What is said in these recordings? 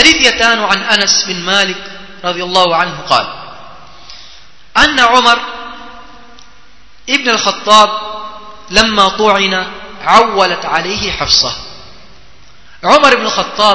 حديث يتان عن أنس بن مالك رضي الله عنه قال أن عمر ابن الخطاب لما طعن عولت عليه حفصة عمر بن الخطاب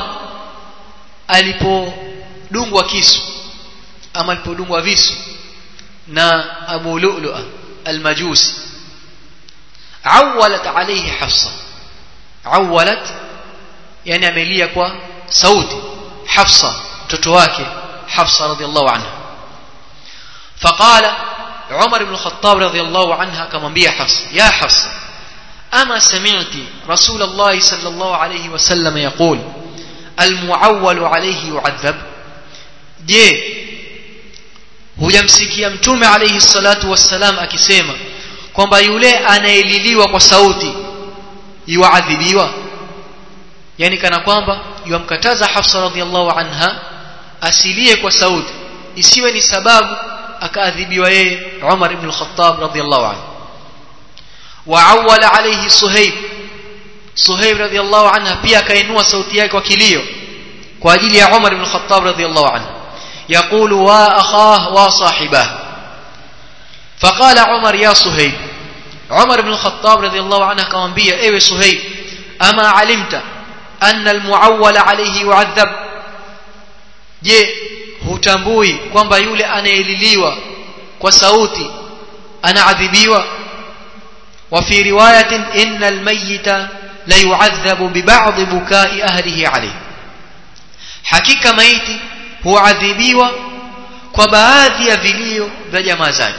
alipodungwa kisu ama alipodungwa visu na Abu Lu'lu'a al-Majusi awalat alayhi Hafsa awalat yani amelia kwa sauti Hafsa mtoto wake Hafsa radhiallahu anha faqala Umar ibn al-Khattab radhiallahu anha akamwambia Hafsa ya Hafsa ama sami'ti Rasulullah sallallahu alayhi wasallam yaqul المعول عليه يعذب je hujamsikia mtume alayhi salatu wassalam akisema kwamba yule anaeliliwa kwa sauti yuadhibiwa yani kana kwamba yamkataza Hafsa radhiallahu anha asilie kwa sauti isiwe ni sababu akaadhibiwa yeye Umar ibn al-Khattab radhiallahu anhu waawala alayhi Suhaib Suhaib radhiallahu anha pia akainua sauti yake kwa kilio kwa ajili ya Umar ibn al-Khattab radhiallahu anhu يقول وأخاه وصاحبه فقال عمر يا صهيب عمر بن الخطاب رضي الله عنه كمان بيا ايوه صهيب أما علمت أن المعول عليه يعذب je hutambui kwamba yule anaeliliwa kwa sauti anaadhibiwa wa fi riwayatin innal mayyita la yu'adhabu bi ba'd bukai ahlihi alayhi hakika maiti huadhibiwa kwa baadhi ya vilio vya jamaa zake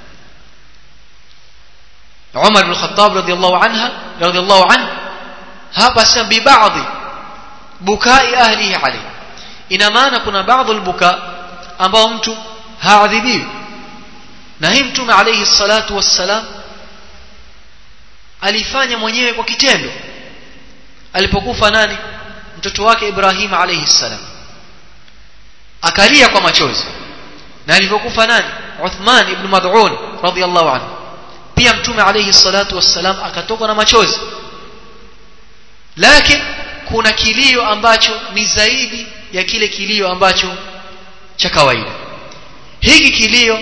Umar bin Khattab radiyallahu anha radiyallahu anhu hapa sema bi baadhi bukai ahlihi alayhi ina maana kuna baadhi albuka ambao mtu haadhibiwi na hii mtume alayhi salatu wassalam alifanya mwenyewe kwa kitendo alipokufa nani mtoto wake Ibrahim alayhi salam akalia kwa machozi na alipokufa nani Uthman ibn Mad'un radiyallahu anhu pia mtume alayhi salatu wassalam akatoka na machozi lakini kuna kilio ambacho ni zaidi ya kile kilio ambacho cha kawaida hiki kilio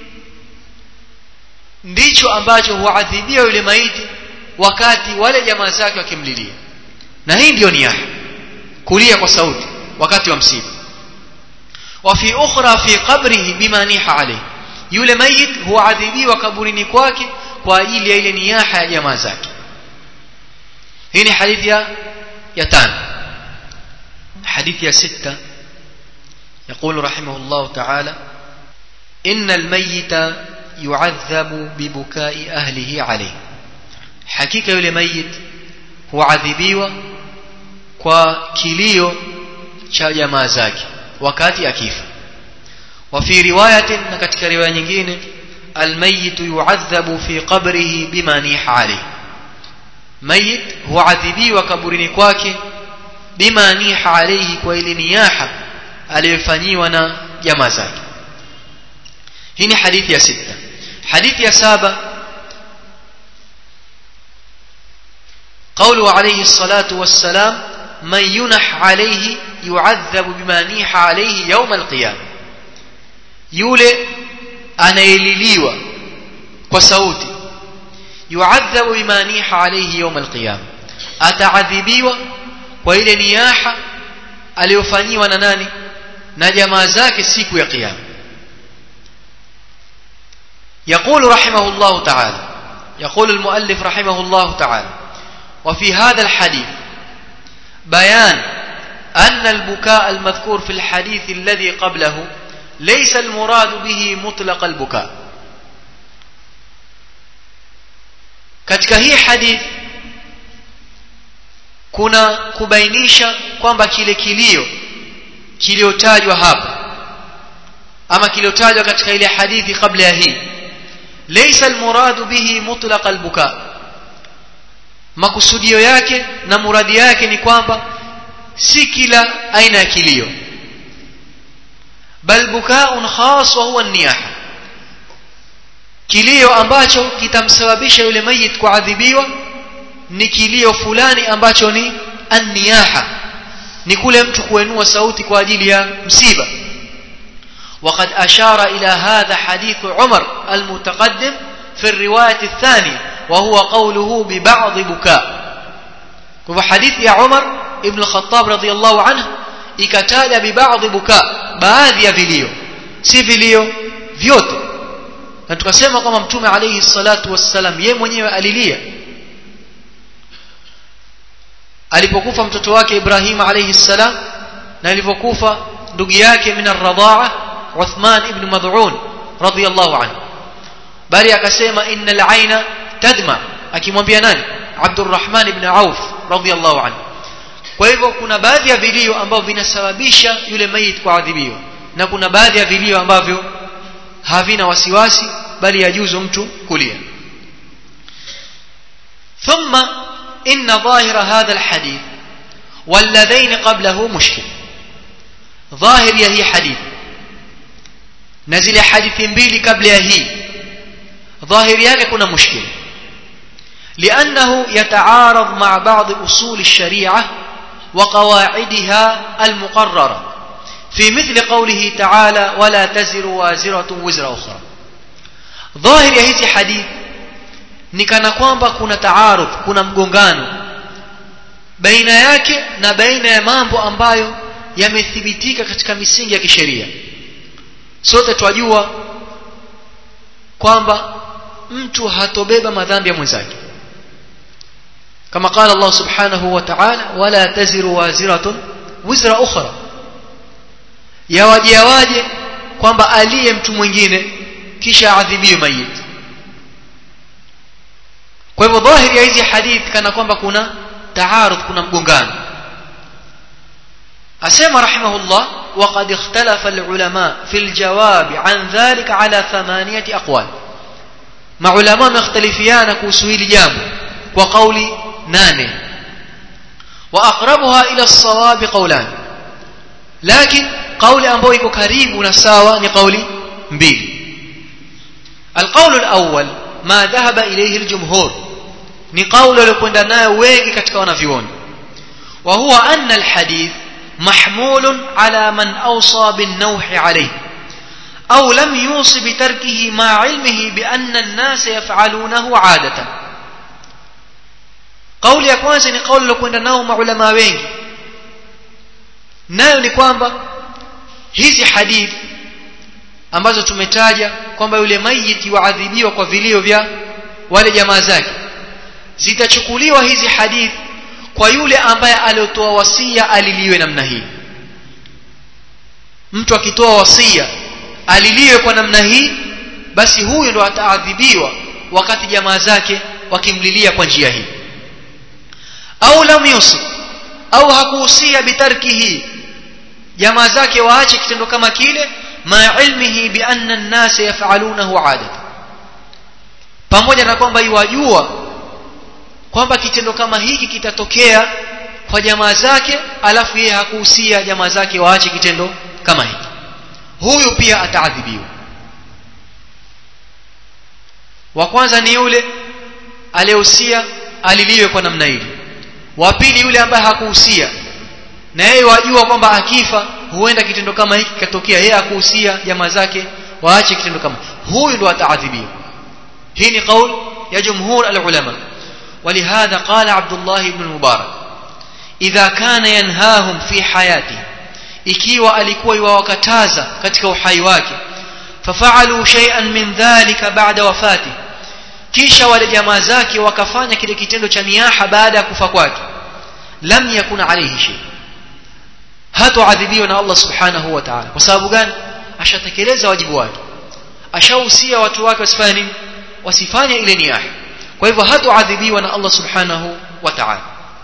ndicho ambacho huadhibia yule maiti wakati wale jamaa zake wakimlilia na hii ndiyo niyaha kulia kwa sauti wakati wa msiba وفي أخرى في قبره بما نيح عليه yule mayit huadhibiwa kaburini kwake kwa ajili ya ile niyaha ya jamaa zake hii ni hadithi ya ya tano hadithi ya sita يقول رحمه الله تعالى إن الميت يعذب ببكاء أهله عليه حقيقة يولي ميت هو عذبيوه kwa kilio cha jamaa zake wakati akifa wa fi riwayatin na katika riwaya nyingine almayit yu'adhabu fi qabrihi bima niha alayhi mayit huadhibiwa kaburini kwake bima niha alayhi kwa ile niyaha aliyofanyiwa na jamaa zake hii ni hadithi ya sita hadithi ya saba قوله عليه الصلاة والسلام من ينح عليه يعذب بما نيح عليه يوم القيامة yule anaeliliwa kwa sauti yuadhabu bima niha alayhi yawm alqiyama ataadhibiwa kwa ile niyaha aliyofanyiwa na nani na jamaa zake siku ya kiyama يقول رحمه الله تعالى يقول المؤلف رحمه الله تعالى وفي هذا الحديث بيان أن البكاء المذكور في الحديث الذي قبله ليس المراد به مطلق البكاء katika hii hadith kuna kubainisha kwamba kile kilio kiliotajwa hapa ama kiliotajwa katika ile hadithi kabla ya hii laysa almuradu bihi mutlaq albuka makusudio yake na muradi yake ni kwamba si kila aina ya kilio bal bukaun khas wa huwa niyaha kilio ambacho kitamsababisha yule mayit kuadhibiwa ni kilio fulani ambacho ni anniyaha ni kule mtu kuinua sauti kwa ajili ya msiba وقد أشار إلى هذا حديث عمر المتقدم في الرواية الثانية وهو قوله ببعض بكاء وفي حديث يا عمر ابن الخطاب رضي الله عنه ikataja bibadhi buka baadhi ya vilio si vilio vyote na tukasema kwamba mtume alayhi salatu wassalam yeye mwenyewe alilia alipokufa mtoto wake Ibrahim alayhi salam na alipokufa ndugu yake min ar-radha'a Uthman ibn Mad'un radiyallahu anhu bali akasema innal aina tadma akimwambia nani Abdurrahman ibn Auf radiyallahu anhu kwa hivyo kuna baadhi ya vilio ambavyo vinasababisha yule mayit kuadhibiwa na kuna baadhi ya vilio ambavyo havina wasiwasi bali yajuzu mtu kulia ثم إن ظاهر هذا الحديث والذين قبله مشكل ظاهر يهي حديث نزل حديث mbili kabla ya hii ظاهر yake kuna mushkil لأنه يتعارض مع بعض أصول الشريعة وقواعدها المقررة في مثل قوله تعالى ولا تزر وازرة وزر أخرى ظاهر ya hizi hadith ni kana kwamba kuna taaruf kuna mgongano baina yake na baina ya mambo ambayo yamethibitika katika misingi ya kisheria sote twajua kwamba mtu hatobeba madhambi ya mwenzake kama qala Allah subhanahu wa ta'ala wala taziru waziratun wizra ukhra yawaje waje kwamba aliye mtu mwingine kisha adhibiwe mayit kwa hivyo dhahiri ya hizi hadith kana kwamba kuna taarud kuna mgongano asema rahimahullah وقد اختلف العلماء في الجواب عن ذلك على ثمانية أقوال مع علماء مختلفيان كوسويل جامع وقول نانه وأقربها إلى الصواب قولان لكن قول أنبو يكو كريب نساوى لقول مبيل القول الأول ما ذهب إليه الجمهور ni kauli waliokwenda nayo wengi katika wanavyuoni wa huwa anna alhadith mahmulun ala man awsa bin-nawhi alayhi aw lam yusi bitarkihi ma ilmihi bi anna an-nas yaf'alunahu 'adatan kauli ya kwanza ni kauli waliokwenda nao maulama wengi nayo ni kwamba hizi hadith ambazo tumetaja kwamba yule mayiti waadhibiwa kwa vilio vya wale jamaa zake zitachukuliwa hizi hadith kwa yule ambaye aliotoa wasia aliliwe namna hii mtu akitoa wasia aliliwe kwa namna hii basi huyu ndo ataadhibiwa wakati jamaa zake wakimlilia kwa njia hii au lam yusib au hakuhusia bitarkihi jamaa zake waache kitendo kama kile ma ilmihi bi anna an-nas yaf'alunahu 'adatan pamoja na kwamba iwajua kwamba kitendo kama hiki kitatokea kwa jamaa zake alafu yeye hakuhusia jamaa zake waache kitendo kama hiki huyu pia ataadhibiwa wa kwanza ni yule aliyehusia aliliwe kwa namna hili wa pili yule ambaye hakuhusia na yeye wajua kwamba akifa huenda kitendo kama hiki kikatokea yeye hakuhusia jamaa zake waache kitendo kama huyu ndo ataadhibiwa hii ni kauli ya jumhur alulama ولهذا قال عبد الله بن المبارك إذا كان ينهاهم في حياته ikiwa alikuwa yuwakataza katika uhai wake fafalu shay'an min dhalika ba'da wafati kisha wale jamaa zake wakafanya kile kitendo cha niaha baada ya kufa kwake lam yakun alayhi shay hatoadhibiwa na Allah subhanahu wa ta'ala kwa sababu gani ashatekeleza wajibu wake ashahusia watu wake wasifanye nini wasifanye ile niaha kwa hivyo hatoadhibiwa na Allah subhanahu wa ta'ala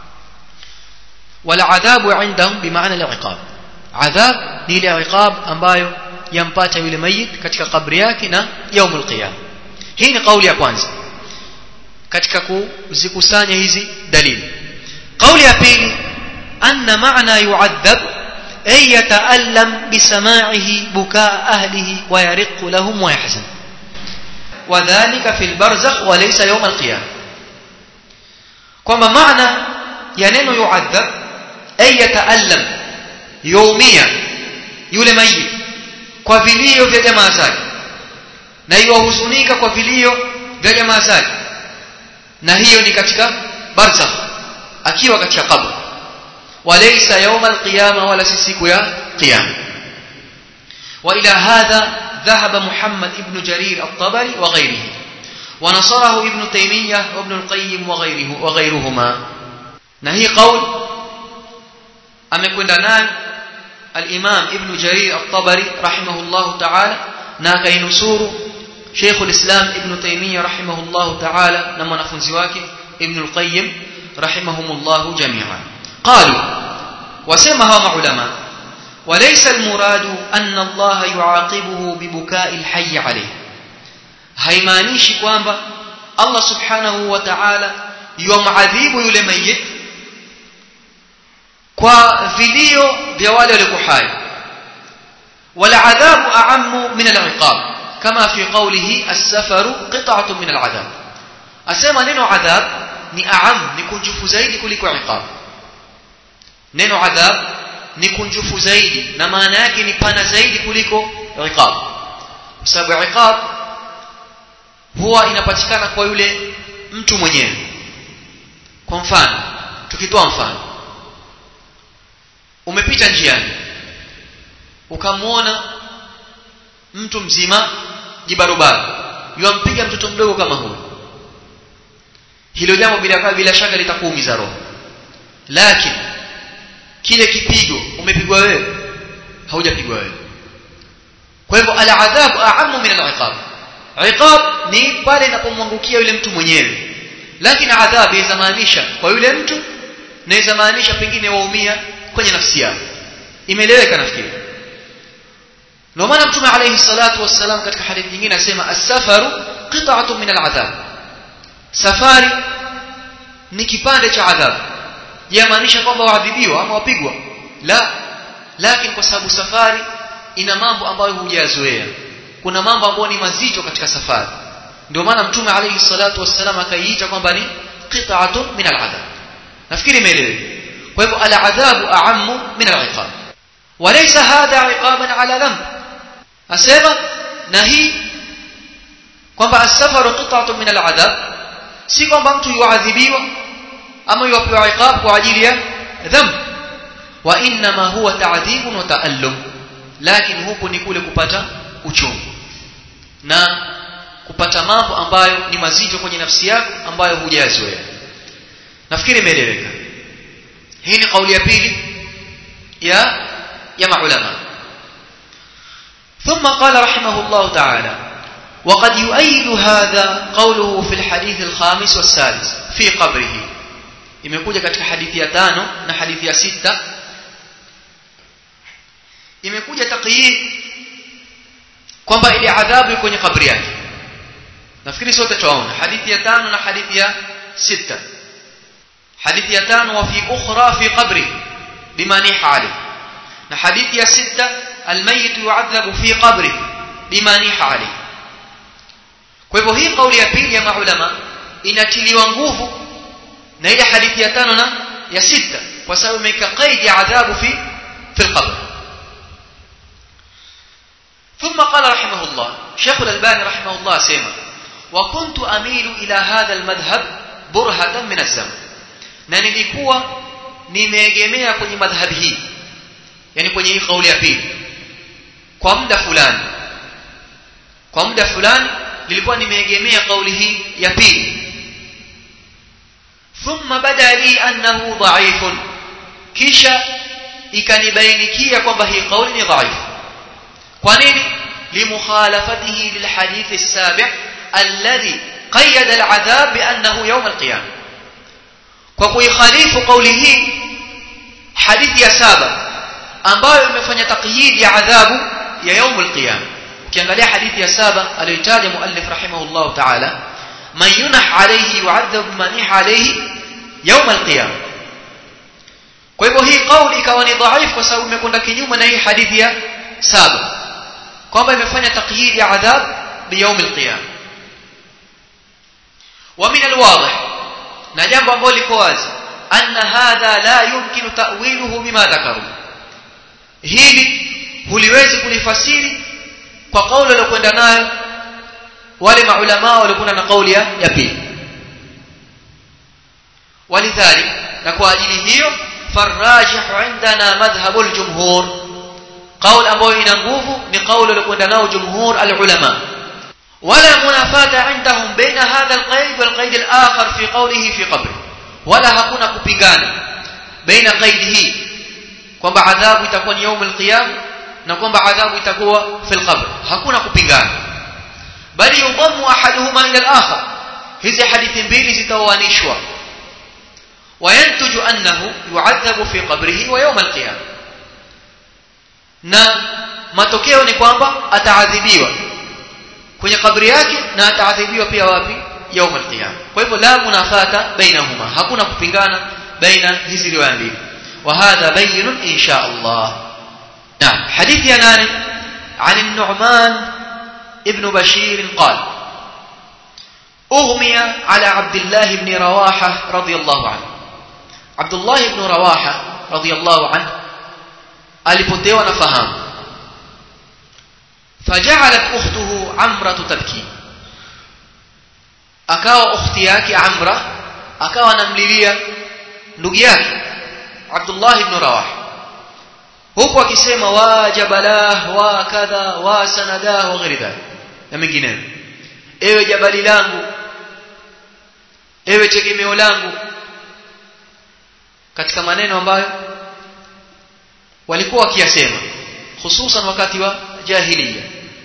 wala adhabu indahum bimaana al-iqab adhab ni ile iqab ambayo yampata yule mayit katika kabri yake na yaumul qiyam hii ni kauli ya kwanza katika kuzikusanya hizi dalili kauli ya pili anna maana yu'adhab ay yata'allam bisama'ihi bukaa ahlihi wa yariqu lahum wa yahzan وذلك في البرزخ وليس يوم القيامة kwamba maana ya neno yu'adhab ay yata'allam yaumia yule mayit kwa vilio vya jamaa zake na iwahuzunika kwa vilio vya jamaa zake na hiyo ni katika barzakh akiwa katika kabr walaysa yawm alqiyama wala si siku ya qiyama والى هذا ذهب محمد ابن جرير الطبري وغيره ونصره ابن تيمية وابن القيم وغيره وغيرهما نهي قول amekwenda naye al-Imam Ibn Jarir at-Tabari rahimahullahu ta'ala na akainusuru Sheikh al-Islam Ibn Taymiyyah rahimahullahu ta'ala na mwanafunzi wake Ibn al-Qayyim rahimahumullahu jami'an qalu wasema hawa maulama وليس المراد أن الله يعاقبه ببكاء الحي عليه haimaanishi kwamba Allah subhanahu wa ta'ala yumadhibu yule mayit kwa vilio vya wale walio hai wala adhabu a'ammu min al-iqab kama fi qawlihi as-safaru qit'atun min al-adhab asema neno adhab ni a'am ni kunjufu zaidi kuliko iqab neno adhab ni kunjufu zaidi na maana yake ni pana zaidi kuliko iqab kwa sababu iqab huwa inapatikana kwa yule mtu mwenyewe kwa mfano tukitoa mfano umepita njiani ukamwona mtu mzima jibarobaro yuampiga mtoto mdogo kama huyo hilo jambo bila bila shaka litakuumiza roho lakini kile kipigo umepigwa wewe haujapigwa wewe kwa hivyo al-adhabu a'ammu min al-iqab iqab ni pale inapomwangukia yule mtu mwenyewe lakini adhabu inamaanisha kwa yule mtu na inamaanisha pengine waumia kwenye nafsi yao imeeleweka nafikiri ndio maana mtume alayhi salatu wassalam katika hadithi nyingine anasema as-safaru qit'atun min al-adhab safari ni kipande cha adhabu yamaanisha kwamba waadhibiwa ama wapigwa la lakini kwa sababu safari ina mambo ambayo hujazoea kuna mambo ambayo ni mazito katika safari ndio maana mtume alayhi salatu wassalam akaiita kwamba ni qit'atun min al-adhab nafikiri imeeleweka kwa hivyo al-adhabu a'ammu min al-iqab walaysa hadha iqaban ala dhanb asema na hii kwamba as-safaru qit'atun min al-adhab si kwamba mtu yuadhibiwa ama yupewa iqab kwa ajili ya dhamb wa inma huwa ta'dhibun wa ta'allum lakini huku ni kule kupata uchungu na kupata mambo ambayo ni mazito kwenye nafsi yako ambayo hujazoea nafikiri imeeleweka hii ni kauli ya pili ya ya maulama ثم قال رحمه الله تعالى وقد يؤيد هذا قوله في الحديث الخامس والسادس في قبره imekuja katika hadithi ya tano na hadithi ya sita imekuja taqyid kwamba ile adhabu iko kwenye kabri yake nafikiri sote tuaona hadithi ya tano na hadithi ya sita hadithi ya tano wa fi ukhra fi qabri bima niha alayhi na hadithi ya sita almayit yu'adhabu fi qabri bima niha alayhi kwa hivyo hii kauli ya pili ya maulama inatiliwa nguvu na ile hadithi ya tano na ya sita kwa sababu imeka qaid ya adhabu fi fi alqabr ثم قال رحمه الله شيخ الألباني رحمه الله سيما وكنت أميل إلى هذا المذهب برهة من الزمن na nilikuwa nimeegemea kwenye madhhabi hii yani kwenye hii kauli ya pili kwa muda fulani kwa muda fulani nilikuwa nimeegemea kauli hii ya pili thumma bada li annahu dha'ifun kisha ikanibainikia kwamba hii kauli ni dhaifu kwa nini limukhalafatihi lilhadith as-sabi' alladhi qayyada al'adhab bi annahu yawm al-qiyamah kwa kuikhalifu kauli hii hadithi ya saba ambayo imefanya takyid ya adhabu ya يوم القيامه ukiangalia hadithi ya saba aliyotaja muallif rahimahullah ta'ala man yunah alayhi yu'adhab man alayhi يوم القيامه kwa hivyo hii kauli ikawa ni dhaifu kwa sababu imekwenda kinyume na hii hadithi ya saba kwamba imefanya takyid ya adhab bi يوم القيامه ومن الواضح na jambo ambalo liko wazi anna hadha la yumkinu ta'wiluhu bima dhakaru hili huliwezi kulifasiri kwa kauli aliyokwenda nayo wale maulama waliokwenda na kauli ya ya pili walidhalik na kwa ajili hiyo farajih indana madhhabu aljumhur qaul ambayo ina nguvu ni kauli aliyokwenda nao jumhur alulama ولا منافاة عندهم بين هذا القيد والقيد الآخر في قوله في قبره ولا hakuna kupingana baina qaidi hii kwamba adhabu itakuwa ni يوم القيامه na kwamba adhabu itakuwa fil qabr hakuna kupingana bali yudammu ahaduhuma ila al-akhar hizi hadithi mbili zitawanishwa wayantuju annahu yu'adhabu fi qabrihi wa yawm al-qiyamah na matokeo ni kwamba ataadhibiwa kwenye kabri yake na ataadhibiwa pia wapi يوم القيامه kwa hivyo la munafata bainahuma hakuna kupingana baina hizi riwaya mbili وهذا بين ان شاء الله نعم حديث ينان عن النعمان ابن بشير قال أغمي على عبد الله بن رواحة رضي الله عنه عبد الله بن رواحة رضي الله عنه alipotewa na fahamu فجعلت أخته عمرة تبكي akawa ukhti yake Amra akawa anamlilia ndugu yake Abdullah ibn Rawaha huku akisema wa jabalah wa kadha wa sanadah wa ghairi dhalik na mengineyo ewe jabali langu ewe tegemeo langu katika maneno ambayo walikuwa wakiyasema hususan wakati wa jahiliya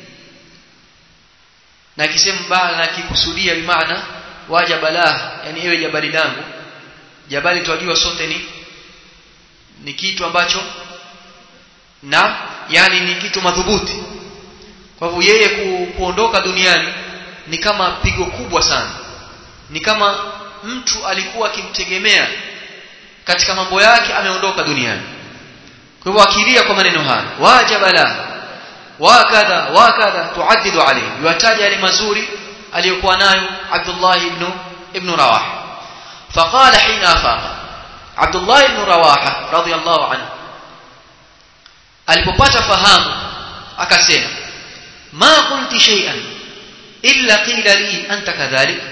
na akisema bala na akikusudia bimaana wa jabalah yani ewe jabali langu jabali tunajua sote ni ni kitu ambacho na yani ni kitu madhubuti kwa hivyo yeye ku, kuondoka duniani ni kama pigo kubwa sana ni kama mtu alikuwa akimtegemea katika mambo yake ameondoka duniani kwa hivyo akilia kwa maneno haya wajabala wakadha wakadha tuaddidu alayhi yataja yale mazuri aliyokuwa nayo Abdullah ibn ibn Rawaha فقال حين أفاق عبد الله بن رواحة رضي الله عنه alipopata fahamu akasema ma qulti shay'an illa qila li anta kadhalik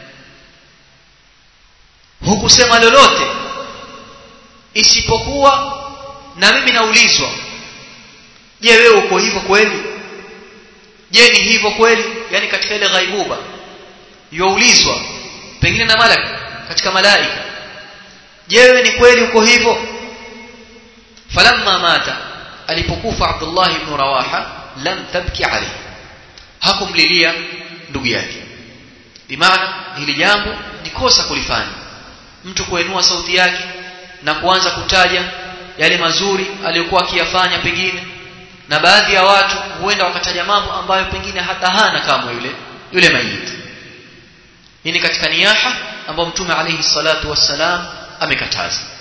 hukusema lolote isipokuwa na mimi naulizwa je wewe uko hivyo kweli je ni hivyo kweli yani katika ile ghaibuba youlizwa pengine na malaka katika malaika je wewe ni kweli uko hivyo falamma mata alipokufa Abdullah ibn Rawaha lam tabki alayhi hakumlilia ndugu yake bimaana hili jambo ni kosa kulifanya mtu kuinua sauti yake na kuanza kutaja yale mazuri aliyokuwa akiyafanya pengine na baadhi ya watu huenda wakataja mambo ambayo pengine hata hana kama yule yule maiti hii ni katika niyaha ambayo mtume alayhi salatu wassalam amekataza